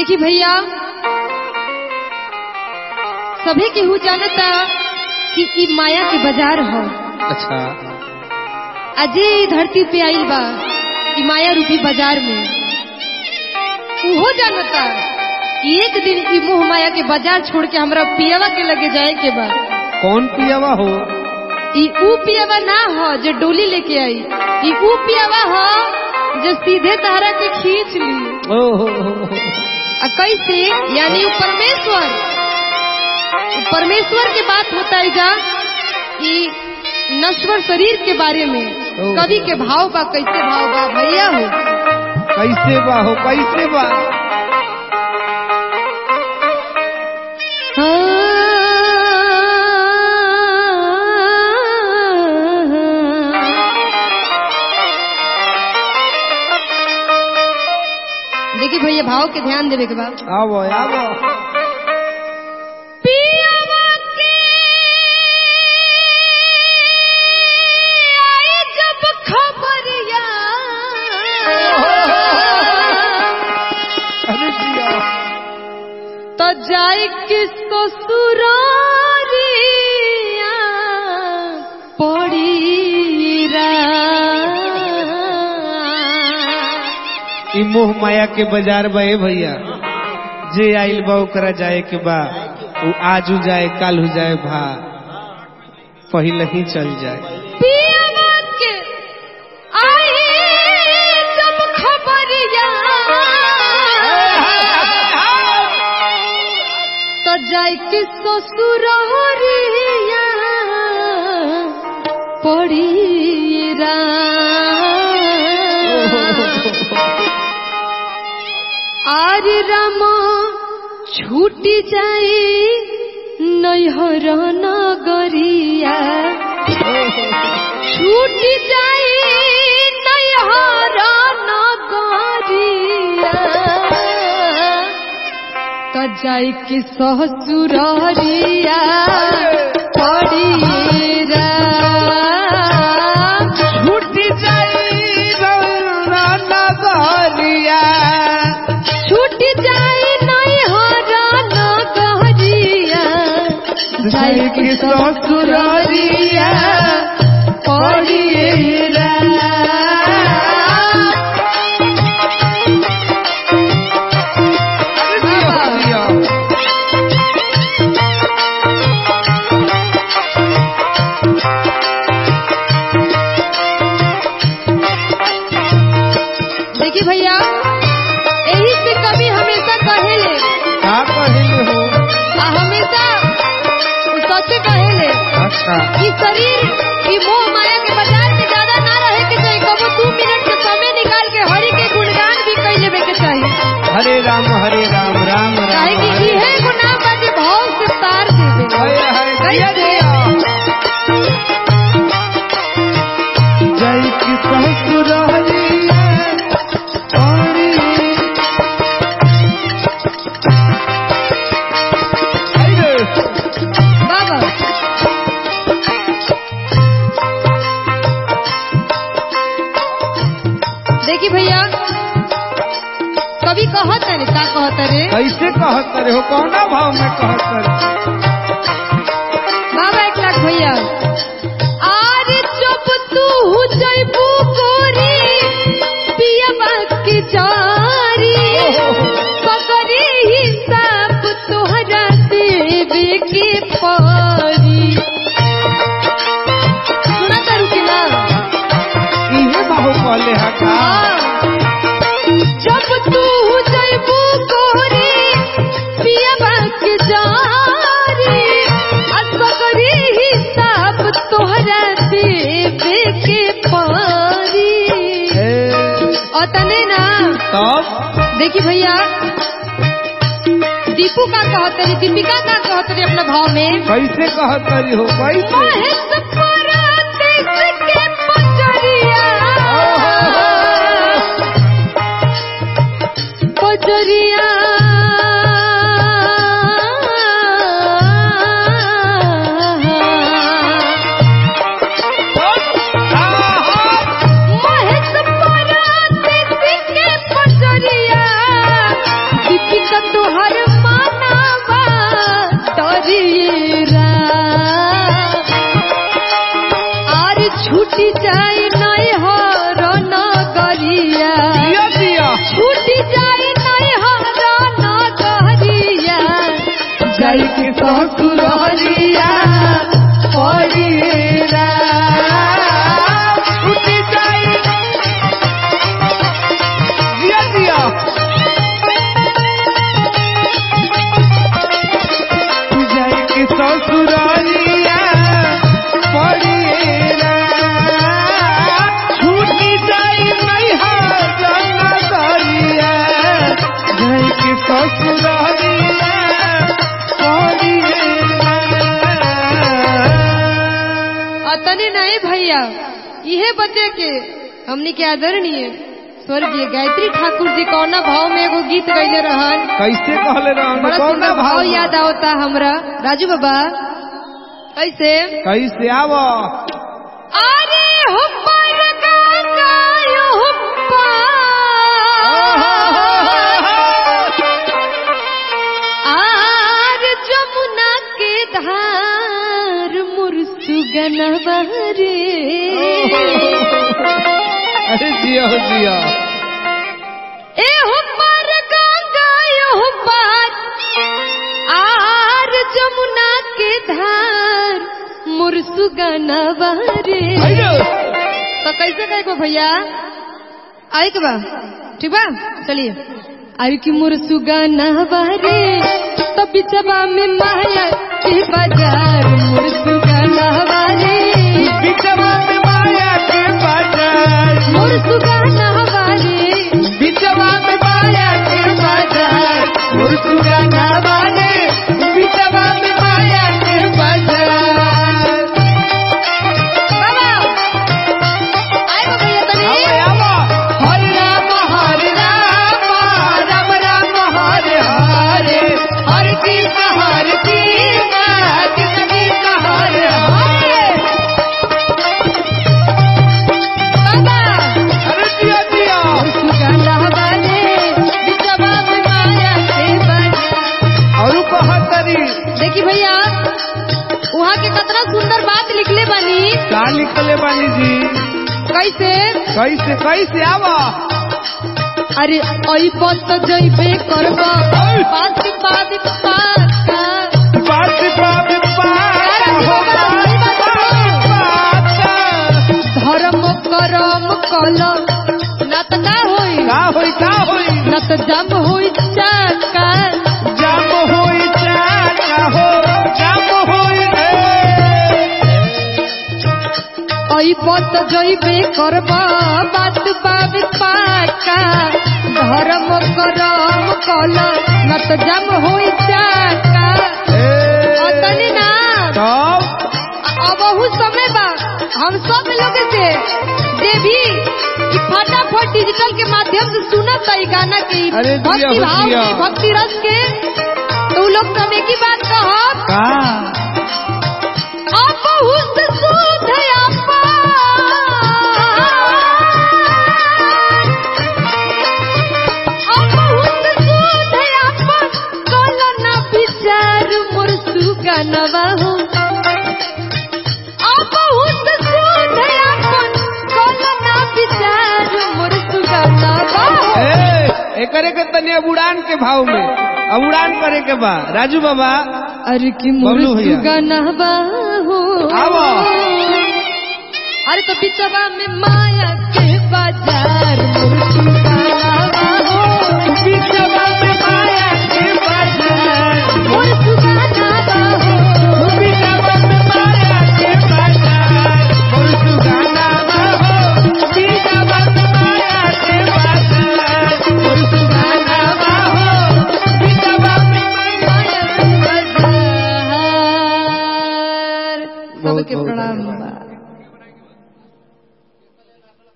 देखी भैया सभी केहू जानता कि ई माया के बाजार हो अच्छा अजय ई धरती पे आइल बा ई माया रूपी बाजार में उहो जानता कि एक दिन ई मोह माया के बाजार छोड़ के हमरा पियवा के लगे जाए के बा कौन पियावा हो ई ऊ पियवा ना हो जो डोली लेके आई ई ऊ पियवा हो जो सीधे तारा के खींच ली ओ हो हो, हो। आ कैसे यानी ऊ परमेश्वर ऊ परमेश्वर के बात होता है जा कि नश्वर शरीर के बारे में ओह। कवि के भाव बा कैसे भाव बा भैया हो कैसे बा हो कैसे बा देखिए भैया भाव के ध्यान देवे के बाद आवो आवो पियवा के आई जब खबरिया अरे जिया तो जाए किसको सुरारिया पड़ी रात। ई मोह माया के बाजार बा ए भैया जे आइल बा ओकरा जाए के बा उ आजू जाए कालू जाए भा पहले ही चल जाए पियवा के आई जब खबरिया तो जाए कि ससुरिया पड़ी आर राम छूटी जाए नैहर नगरिया छूट जाए नैहर नगरिया त जाए कि ससुरिया पड़ी छूट जाई रौरा नगरिया छूट जाए नैहर नगरिया जाए कि ससुरारिया पड़ी देखिए भैया यही से कभी हमेशा कहेले का कहले हो आ हमेशा सच कहेले अच्छा कि शरीर की मोह माया के बाजार में ज्यादा ना रहे के चाहिए कबो दू मिनट के समय निकाल के हरि के गुणगान भी कर लेवे के चाहिए हरे राम हरे राम राम राम काहे कि हरे इहे गुनाह बाटे भाव से तार देवे हरे हरे जिया कैसे? जिया जय की ससुरारिया पानी अरे बाबा देखी भैया कभी कहत है का कहत रे कैसे कहत रे हो कौना भाव में कहत रे बाबा एक लाख भैया आर जब तू जैबू गोरी पियबा की जारी सगरी हिसाब तोहरा देवे के परी सुना करू कि ना इहे बाहु कहले हा का जब तू जैबू गोरी पियबा के जारी असगरी हिसाब तोहरा देवे के परी ए, अतने ना तब देखी भैया दीपू का कहते रही दीपिका का कहते रही अपने भाव में कैसे कहत रे हो कैसे महेश परदेश के पजरिया पजरिया महेश परदेश के पजरिया दीपिका छूटी जाई नहीं हर नगरिया दिया दिया छूटी जाई नहीं हर नगरिया जाई के ससुररिया पड़िएरा छूटी जाई दिया दिया जाई के ससुररिया पड़िएरा छूटी जाई नहीं हर नगरिया जाई के ससुररिया अतने नहीं भैया इहे बचे के हमनी के आदरणीय स्वर्गीय गायत्री ठाकुर जी कौना भाव में एगो गीत गईले रहन कैसे कहले रहन बड़ा कौन सुंदर भाव याद आवता हमरा राजू बाबा कैसे कैसे आव अरे हुब्बर गंगायो हुब्बा आर जमुना के धार मुरसुगनवा रे अरे जिया हो जिया ए हुब्बर गंगायो हुब्बर आर जमुना के धार मुरसुगनवा रे तो कैसे कहे को भैया आई के बा ठीक बा चलिए आई की मुरसुगा नहबारे तो बिचबा में माया के बाजार मुरसुगा नहबारे बिचवा में माया के बाजार मुरसुगा नहबारे बिचवा में माया के बाजार मुर्सुगा ना बाने बिचवा में माया के बाजार बाबा आई बा भैया तनी आवे आवा हरे राम हरे राम राम राम हरे हरे हरे कृष्ण हरे कृष्ण कृष्ण कृष्ण हरे हरे बाबा अरे दिया दिया मुरसुगा नहबारे बिचबा में माया के बाजार और कहतरी देखी भैया वहाँ के कितना सुंदर बात लिखले बानी का लिखले बानी जी कैसे कैसे कैसे आवा अरे ओई पत जइबे करबा पास पास पाका पास पास धर्म करम कल न त का होई का होई का होई न त जम होई चाका जाम होई चाका हो जाम होई ओई पत जइबे करबा बात पास पाका धर्म करम कल न त जम होई चाका अतनी ना तब अबहू समय बा हम सब लोग से जे भी ई फटाफट डिजिटल के माध्यम से सुनत है ई गाना के ई अरे दिया भक्ति हो भाव दिया। के भक्ति रस के तो उ लोग सब एक ही बात कहब का अबहू से सुध आपा अबहू से सुध आपा कल ना विचार मोर सुगनवा हो बहुत सुध आपन कल ना विचार मोर सुगनवा हो ए एकरे के तनी अब उड़ान के भाव में अब उड़ान करे के बा राजू बाबा अरे कि मोर बबलू भैया। सुगनवा हो आवो। अरे तो बिचवा में माया के बाजार मोर सुगनवा हो बिचवा में माया के बाजार मोर सुगनवा हो बिचवा में माया के बाजार मुर्सुगाना हो बिचवा में माया के बाजार मुर्सुगाना हो बिचवा में माया के बाजार सबके बहुत प्रणाम